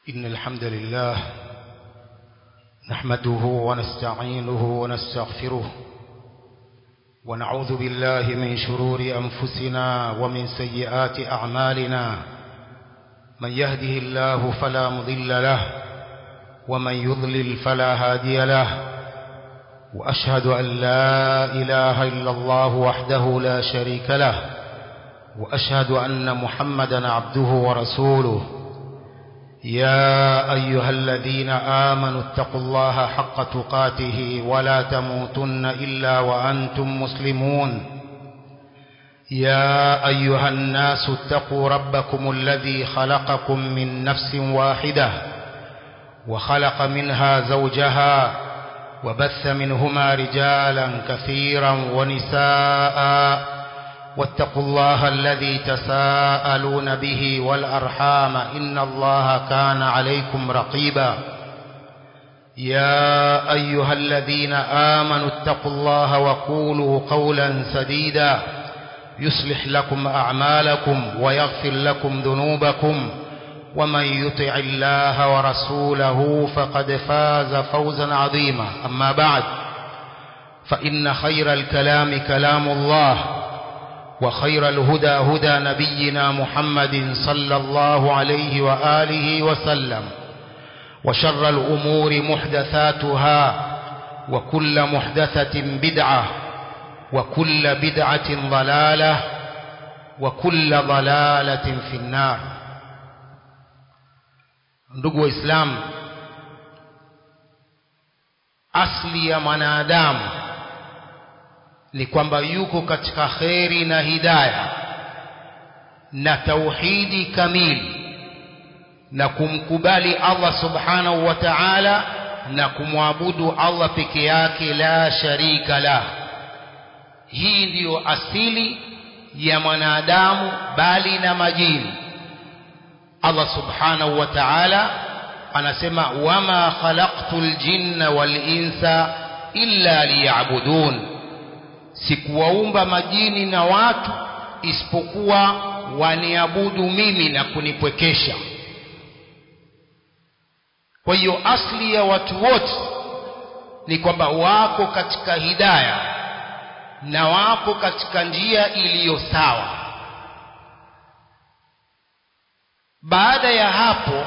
إن الحمد لله نحمده ونستعينه ونستغفره ونعوذ بالله من شرور أنفسنا ومن سيئات أعمالنا من يهده الله فلا مضل له ومن يضلل فلا هادي له وأشهد أن لا إله إلا الله وحده لا شريك له وأشهد أن محمدا عبده ورسوله يا أيها الذين آمنوا اتقوا الله حق تقاته ولا تموتن إلا وأنتم مسلمون يا أيها الناس اتقوا ربكم الذي خلقكم من نفس واحدة وخلق منها زوجها وبث منهما رجالا كثيرا ونساء واتقوا الله الذي تساءلون به والأرحام إن الله كان عليكم رقيبا يا أيها الذين آمنوا اتقوا الله وقولوا قولا سديدا يصلح لكم أعمالكم ويغفر لكم ذنوبكم ومن يطع الله ورسوله فقد فاز فوزا عظيما أما بعد فإن خير الكلام كلام الله وخير الهدى هدى نبينا محمد صلى الله عليه وآله وسلم وشر الأمور محدثاتها وكل محدثة بدعة وكل بدعة ضلالة وكل ضلالة في النار ndugu waislamu asli ya mwanadamu ni kwamba yuko katika kheri na hidaya na tauhidi kamili na kumkubali Allah subhanahu wa ta'ala na kumwabudu Allah peke yake la sharika la hii ndiyo asili ya mwanadamu bali na majini Allah subhanahu wa ta'ala anasema wama khalaqtul jinna wal insa illa liya'budun sikuwaumba majini na watu isipokuwa waniabudu mimi na kunipwekesha kwa hiyo asli ya watu wote ni kwamba wako katika hidaya na wako katika njia iliyo sawa baada ya hapo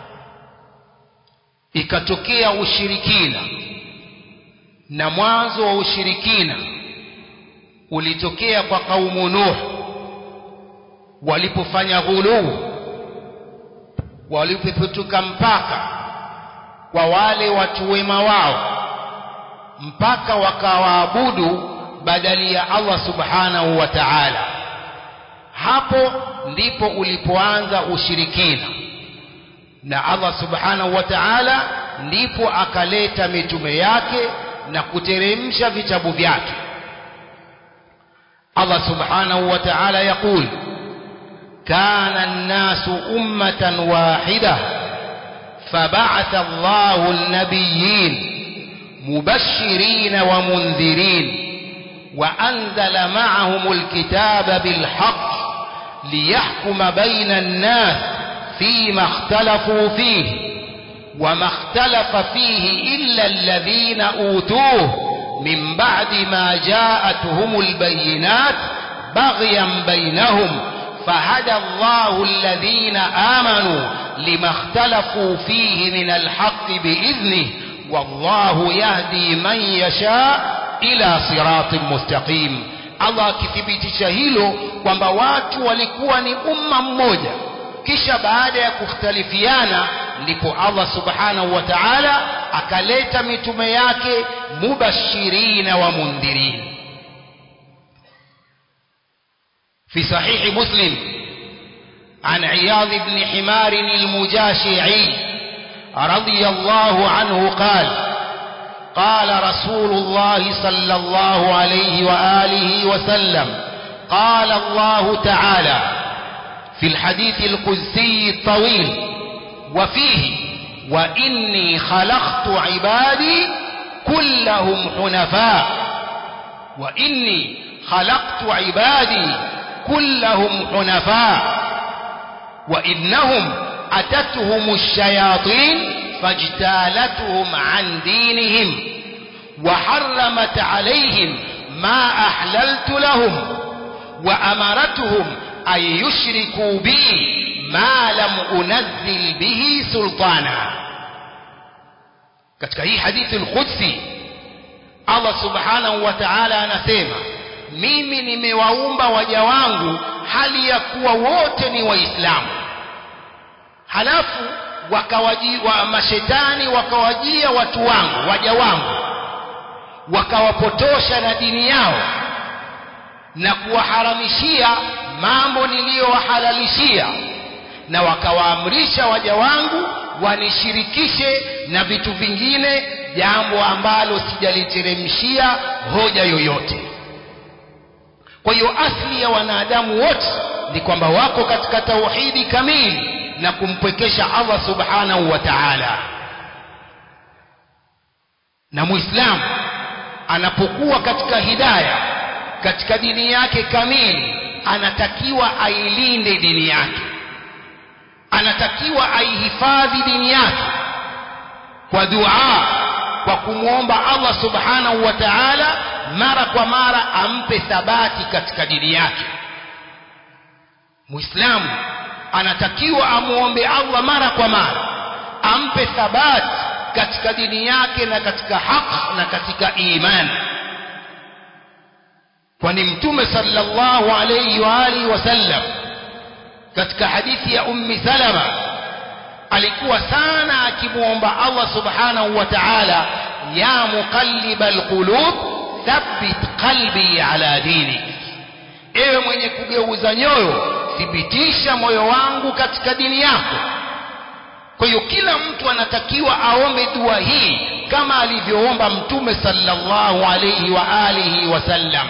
ikatokea ushirikina na mwanzo wa ushirikina ulitokea kwa kaumu Nuh walipofanya ghuluu walipopetuka mpaka kwa wale watu wema wao mpaka wakawaabudu badali ya Allah subhanahu wa ta'ala hapo ndipo ulipoanza ushirikina na Allah subhanahu wa ta'ala ndipo akaleta mitume yake na kuteremsha vitabu vyake الله سبحانه وتعالى يقول كان الناس أمة واحدة فبعث الله النبيين مبشرين ومنذرين وأنزل معهم الكتاب بالحق ليحكم بين الناس فيما اختلفوا فيه وما اختلف فيه إلا الذين أوتوه من بعد ما جاءتهم البينات بغيا بينهم فهدى الله الذين آمنوا لما اختلفوا فيه من الحق بإذنه والله يهدي من يشاء إلى صراط مستقيم Allah akithibitisha hilo kwamba watu walikuwa ni umma mmoja kisha baada ya kukhtalifiana ndipo Allah subhanahu wa ta'ala akaleta mitume yake mubashirina wa mundhirin في صحيح مسلم عن عياض بن حمار المجاشعي رضي الله عنه قال قال رسول الله صلى الله عليه وآله وسلم قال الله تعالى في الحديث القدسي الطويل وفيه وإني خلقت عبادي كلهم حنفاء وإني خلقت عبادي كلهم حنفاء وإنهم أتتهم الشياطين فاجتالتهم عن دينهم وحرمت عليهم ما أحللت لهم وأمرتهم أن يشركوا بي ما لم أنزل به سلطانا katika hii hadithi al-Qudsi Allah subhanahu wa ta'ala anasema mimi nimewaumba waja wangu hali ya kuwa wote ni waislamu halafu wakawaji wa mashetani wakawajia watu wangu waja wangu wakawapotosha na dini yao na kuwaharamishia mambo niliyowahalalishia na wakawaamrisha waja wangu wanishirikishe na vitu vingine jambo ambalo sijaliteremshia hoja yoyote kwa hiyo asli ya wanadamu wote ni kwamba wako katika tauhidi kamili na kumpwekesha Allah subhanahu wa ta'ala na muislamu anapokuwa katika hidaya katika dini yake kamili anatakiwa ailinde dini yake anatakiwa aihifadhi dini yake kwa dua kwa kumwomba Allah subhanahu wa ta'ala mara kwa mara ampe thabati katika dini yake muislamu anatakiwa amuombe Allah mara kwa mara ampe thabati katika dini yake na katika haq na katika imani kwani mtume sallallahu alayhi wa alihi wasallam katika hadithi ya ummi salama alikuwa sana akimuomba Allah subhanahu wa ta'ala ya muqallibal qulub thabbit qalbi ala dinik ewe mwenye kugeuza nyoyo thibitisha moyo wangu katika dini yako kwa hiyo kila mtu anatakiwa aombe dua hii kama alivyoomba mtume sallallahu alayhi wa alihi wasallam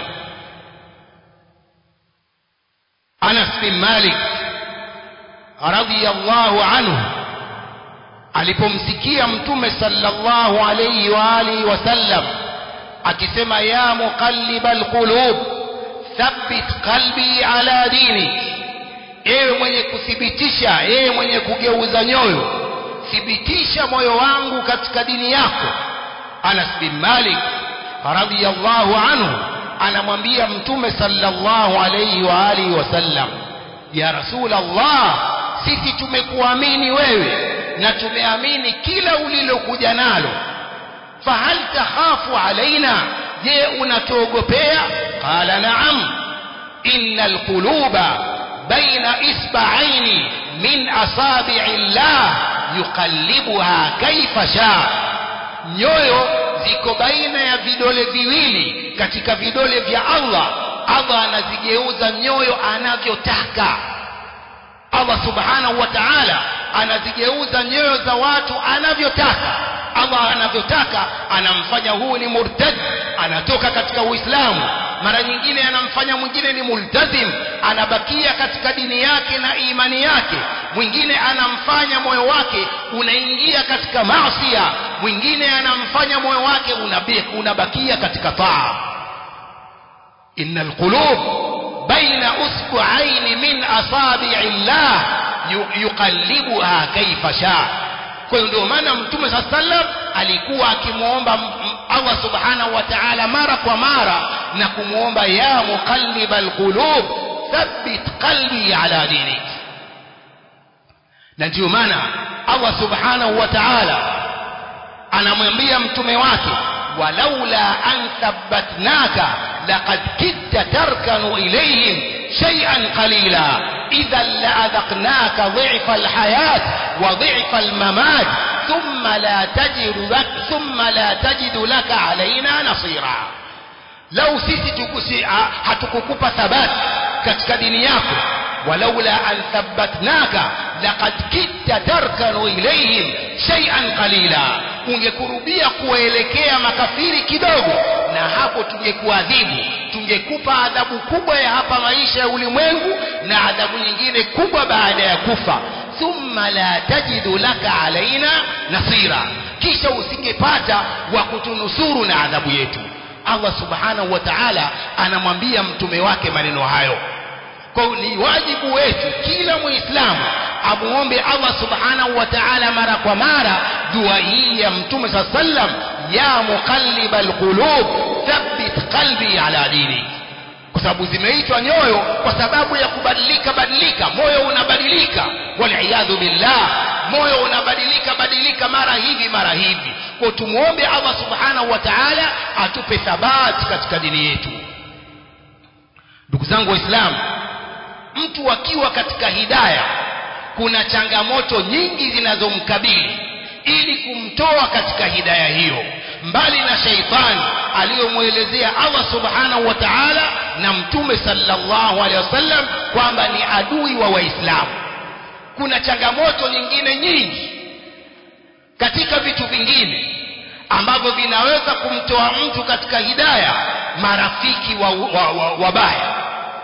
Anas bin Malik radhiyallahu anhu alipomsikia mtume sallallahu alayhi wa alihi wasallam akisema ya muqallibal qulub thabbit qalbi ala dinik ewe mwenye kuthibitisha ewe mwenye kugeuza nyoyo thibitisha moyo wangu katika dini yako Anas bin Malik radhiyallahu anhu anamwambia mtume sallallahu alayhi wa alihi wasallam ya rasul Allah sisi tumekuamini wewe na tumeamini kila ulilokuja nalo fahal takhafu alaina je unatuogopea qala na'am innal quluba baina isba'aini min asabi'i llah yuqallibuha kaifa sha nyoyo ziko baina ya vidole viwili katika vidole vya Allah Allah anazigeuza nyoyo anavyotaka Allah subhanahu wa ta'ala anazigeuza nyoyo za watu anavyotaka Allah anavyotaka anamfanya huu ni murtad anatoka katika Uislamu mara nyingine anamfanya mwingine ni multazim anabakia katika dini yake na imani yake mwingine anamfanya moyo wake unaingia katika maasiya mwingine anamfanya moyo wake unabakia katika taa innal qulub baina usbu'ain min asabi'i llah yuqallibuha kaifa shaa kwa hiyo ndio maana mtume saa sallam alikuwa akimwomba Allah subhanahu wa ta'ala mara kwa mara na kumwomba ya muqallibal qulub thabbit qalbi ala dinik na ndio maana Allah subhanahu wa ta'ala anamwambia mtume wake walaula an thabbatnaka laqad kitta tarkanu ilayhim shay'an qalila idhan la'adhaqnaka dhi'fa alhayat wa dhi'fa almamat thumma la tajidu lak thumma la tajidu laka alaina nasira lau sisi tukusi hatukukupa thabati katika dini yako walaula an thabbatnaka laqad kitta tarkanu ilayhim shay'an qalila ungekurubia kuelekea makafiri kidogo na hapo tungekuadhibu tungekupa adhabu kubwa ya hapa maisha ya ulimwengu na adhabu nyingine kubwa baada ya kufa thumma la tajidu laka alaina nasira kisha usingepata wa kutunusuru na adhabu yetu Allah subhanahu wa ta'ala anamwambia mtume wake maneno hayo kwa ni wajibu wetu kila muislamu amuombe Allah subhanahu wa ta'ala mara kwa mara dua hii ya mtume saa sallam ya muqallibal qulub thabbit qalbi ala dini kwa sababu zimeitwa nyoyo kwa sababu ya kubadilika badilika moyo unabadilika waliyadhu billah moyo unabadilika badilika mara hivi mara hivi kwa tumuombe Allah subhanahu wa ta'ala atupe thabati katika dini yetu ndugu zangu waislamu mtu akiwa katika hidaya kuna changamoto nyingi zinazomkabili ili kumtoa katika hidaya hiyo mbali na shaitani aliyomwelezea Allah subhanahu wa ta'ala na mtume sallallahu alaihi wasallam kwamba ni adui wa waislamu kuna changamoto nyingine nyingi katika vitu vingine ambavyo vinaweza kumtoa mtu katika hidaya marafiki wabaya wa, wa, wa wabaya.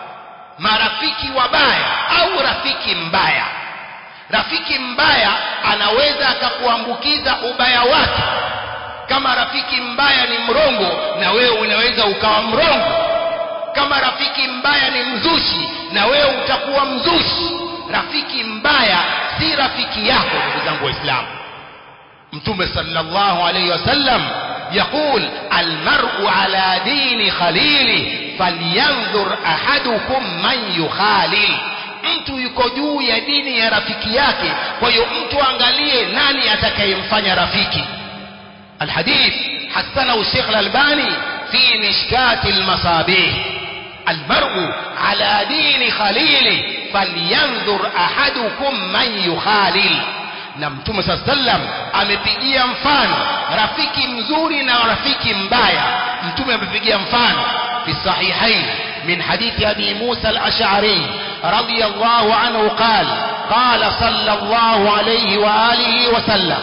marafiki wabaya au rafiki mbaya rafiki mbaya anaweza akakuambukiza ubaya wake kama rafiki mbaya ni mrongo na wewe unaweza ukawa mrongo kama rafiki mbaya ni mzushi na wewe utakuwa mzushi rafiki mbaya si rafiki yako ndugu zangu waislamu mtume sallallahu alayhi wasallam يقول المرء على دين خليله فلينظر أحدكم من يخالل mtu yuko juu ya dini ya rafiki yake kwa hiyo mtu angalie nani atakayemfanya rafiki الحديث حسنه الشيخ الألباني في مشكات المصابيح المرء على دين خليله فلينظر أحدكم من يخالل na mtume saa sallam amepigia mfano rafiki mzuri na rafiki mbaya mtume amepigia mfano fi sahihain min hadithi abi musa al-ash'ari radiyallahu anhu qala qala sallallahu alayhi wa alihi wa sallam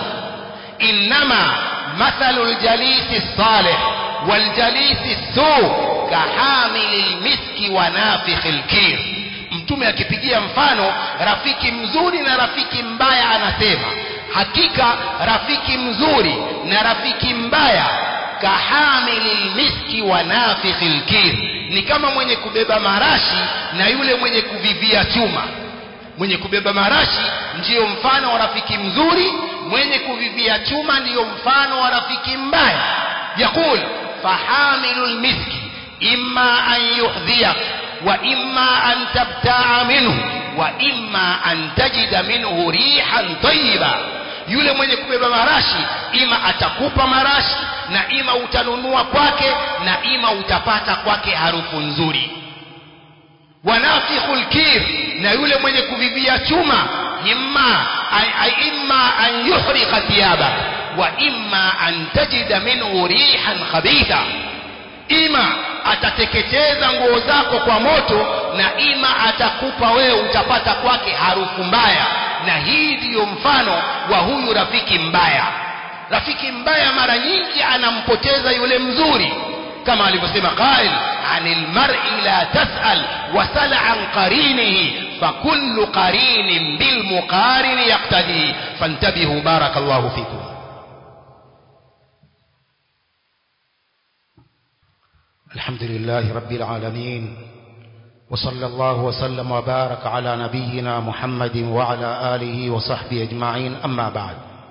inma مثل الجليس الصالح والجليس السوء كحامل المسك ونافخ الكير mtume akipigia mfano rafiki mzuri na rafiki mbaya anasema hakika rafiki mzuri na rafiki mbaya kahamili lmiski wa nafikhi lkir ni kama mwenye kubeba marashi na yule mwenye kuvivia chuma mwenye kubeba marashi ndiyo mfano wa rafiki mzuri mwenye kuvivia chuma ndiyo mfano wa rafiki mbaya yaqul fahamilu lmiski imma an yuhdhiyak وإما أن تبتاع منه وإما أن تجد منه ريحا طيبا yule mwenye kubeba marashi ima atakupa marashi na ima utanunua kwake na ima utapata kwake harufu nzuri wanafikhul kir na yule mwenye kuvivia chuma imma imma an yuhriqa thiyaba wa imma an tajida minhu rihan khabitha ima atateketeza nguo zako kwa moto na ima atakupa wewe utapata kwake harufu mbaya na hii ndiyo mfano wa huyu rafiki mbaya rafiki mbaya mara nyingi anampoteza yule mzuri kama alivyosema qail anil mar'i la tas'al wasal an qarinihi fakullu qarinin bil muqarini yaqtadi fantabihu barakallahu fikum الحمد لله رب العالمين وصلى الله وسلم وبارك على نبينا محمد وعلى آله وصحبه أجمعين أما بعد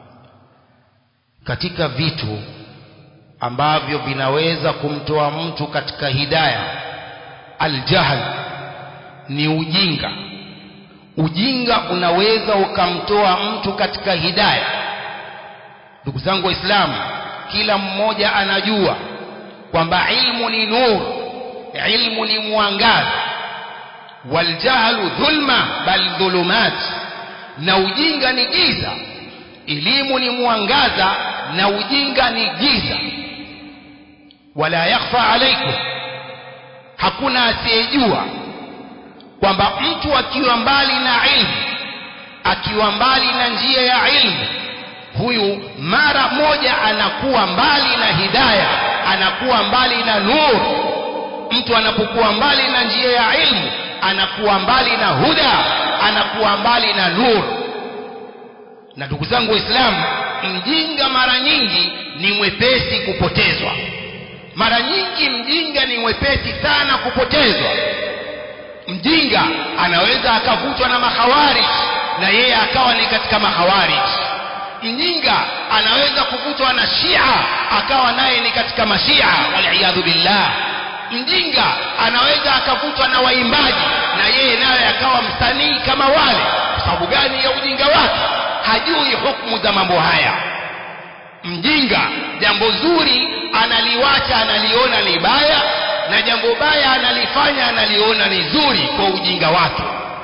katika vitu ambavyo vinaweza kumtoa mtu katika hidaya aljahl ni ujinga ujinga unaweza ukamtoa mtu katika hidaya ndugu zangu waislamu kila mmoja anajua kwamba ilmu ni nur ilmu ni mwangaza waljahlu dhulma bal dhulumat na ujinga ni giza elimu ni mwangaza na ujinga ni giza wala yakhfa alaikum hakuna asiyejua kwamba mtu akiwa mbali na ilmu akiwa mbali na njia ya ilmu huyu mara moja anakuwa mbali na hidaya anakuwa mbali na nur mtu anapokuwa mbali na njia ya ilmu anakuwa mbali na huda anakuwa mbali na nur na ndugu zangu waislamu mjinga mara nyingi ni mwepesi kupotezwa mara nyingi mjinga ni mwepesi sana kupotezwa mjinga anaweza akavutwa na mahawari na yeye akawa ni katika mahawarij mjinga anaweza kuvutwa na shia akawa naye ni katika mashia waliyadhu billah mjinga anaweza akavutwa na waimbaji na yeye naye akawa msanii kama wale kwa sababu gani ya ujinga wake hajui hukumu za mambo haya mjinga jambo zuri analiwacha analiona ni baya na jambo baya analifanya analiona ni zuri kwa ujinga wake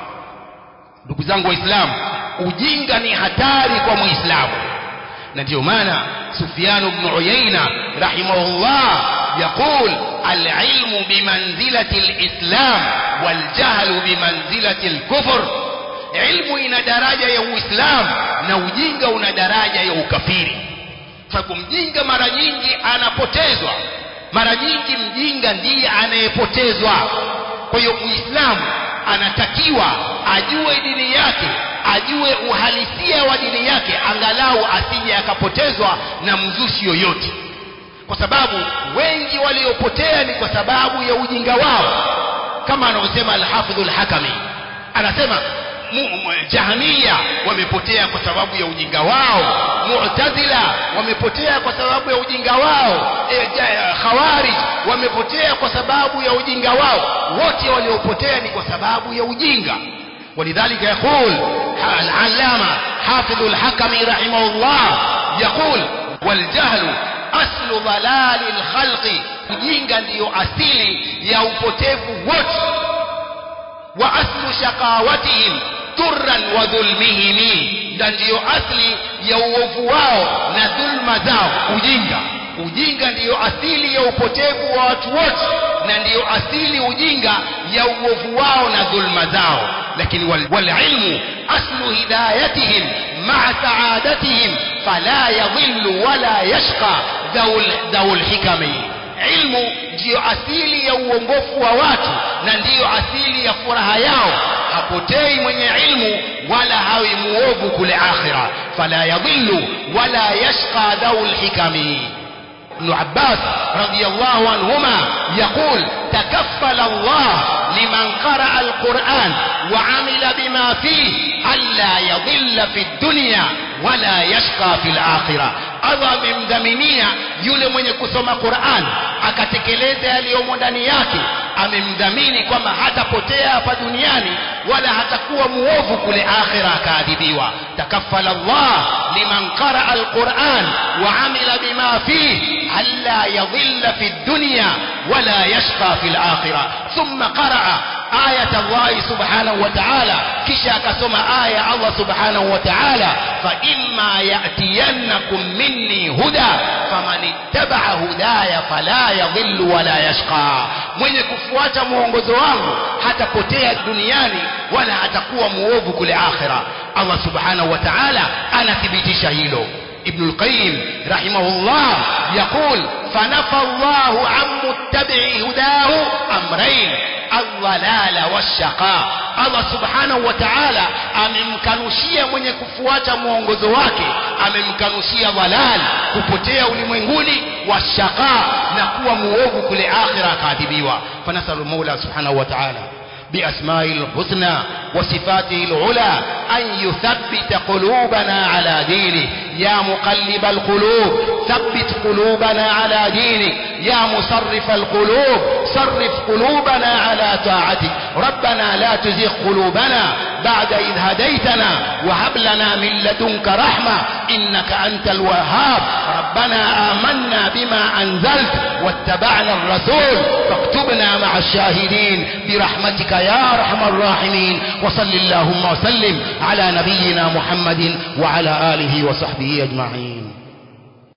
ndugu zangu waislamu ujinga ni hatari kwa muislamu na ndio maana Sufyan ibn Uyayna rahimahullah يقول العلم بمنزلة الإسلام والجهل بمنزلة الكفر علم ina daraja ya uislamu na ujinga una daraja ya ukafiri sababu mjinga mara nyingi anapotezwa mara nyingi mjinga ndiye anayepotezwa kwa hiyo muislamu anatakiwa ajue dini yake ajue uhalisia wa dini yake angalau asije akapotezwa na mzushi yoyote kwa sababu wengi waliopotea ni kwa sababu ya ujinga wao kama anavyosema al-Hafidh al-Hakami anasema Jahmiya wamepotea kwa sababu ya ujinga wao Mu'tazila wamepotea kwa sababu ya ujinga wao e, Khawarij wamepotea kwa sababu ya ujinga wao wote waliopotea ni kwa sababu ya ujinga ولذلك يقول العلامة حافظ الحكم رحمه الله يقول والجهل aslu dhalali lkhalqi ujinga ndiyo asili ya upotevu wote wa aslu shaqawatihim turran wa dhulmihim na ndiyo asli ya uovu wao na dhulma zao ujinga ujinga ndiyo asili ya upotevu wa watu wote na ndiyo asili ujinga ya uovu wao na dhulma zao lakini walilmu aslu hidayatihim maa saadatihim fala yadhillu wala yashqa dhaul hikami ilmu ndiyo asili ya uongofu wa watu na ndiyo asili ya furaha yao hapotei mwenye ilmu wala hawi muovu kule akhira fala yadhillu wala yashqa dhaul hikami ابن عباس رضي الله عنهما يقول تكفل الله لمن قرأ القرآن وعمل بما فيه ألا يضل في الدنيا ولا يشقى في الآخرة Allah amemdhaminia yule mwenye kusoma Qur'an akatekeleza yaliyomo ndani yake amemdhamini kwamba hatapotea hapa duniani wala hatakuwa muovu kule akhira akaadhibiwa takaffala Allah liman qaraa alquran wa amila bima fihi alla yadhilla fi dunya wala yashqa fi alakhirah thumma qaraa آية الله سبحانه وتعالى كشا كسما آية الله سبحانه وتعالى فإما يأتينكم مني هدى فمن اتبع هدايا فلا يضل ولا يشقى mwenye kufuata mwongozo wangu hatapotea duniani wala hatakuwa muovu kule akhira Allah subhanahu wa ta'ala anathibitisha hilo ابن القيم رحمه الله يقول فنفى الله عن متبع هداه أمرين الضلال والشقاء Allah subhanahu wa ta'ala amemkanushia mwenye kufuata mwongozo wake amemkanushia dhalal kupotea ulimwenguni wa shaqa na kuwa muovu kule akhira akaadhibiwa fanasalu maula subhanahu wa ta'ala بأسمائه الحسنى وصفاته العلى أن يثبت قلوبنا على دينه يا مقلب القلوب ثبت قلوبنا على دينك يا مصرف القلوب صرف قلوبنا على طاعتك ربنا لا تزغ قلوبنا بعد إذ هديتنا وهب لنا من لدنك رحمة إنك أنت الوهاب ربنا آمنا بما أنزلت واتبعنا الرسول فاكتبنا مع الشاهدين برحمتك يا أرحم الراحمين وصل اللهم وسلم على نبينا محمد وعلى آله وصحبه أجمعين